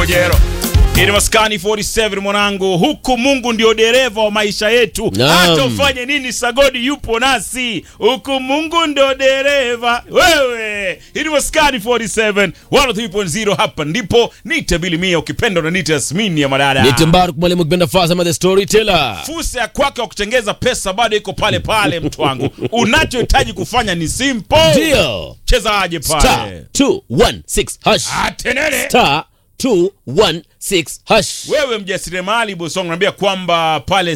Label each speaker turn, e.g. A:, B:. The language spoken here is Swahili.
A: Kajero. Ini maskani 47 mwanangu, huku Mungu ndio dereva wa maisha yetu.
B: Naam.
A: Hata ufanye nini, Sagodi yupo nasi. Huku Mungu ndio dereva. Wewe, ini maskani 47 103.0 hapa ndipo nite bilimia ukipenda na nite Yasmini ya madada.
B: Nite Mbaruk mwalimu kipenda Fazama the storyteller.
A: Fursa ya kwake wa kutengeza pesa bado iko pale pale, mtu wangu. Unachohitaji kufanya ni simple.
B: Ndio.
A: Chezaje
B: Star
A: pale?
B: 216 hash.
A: Atenene.
B: Star 216 hash.
A: Wewe mjasiriamali Bosong, naambia kwamba pale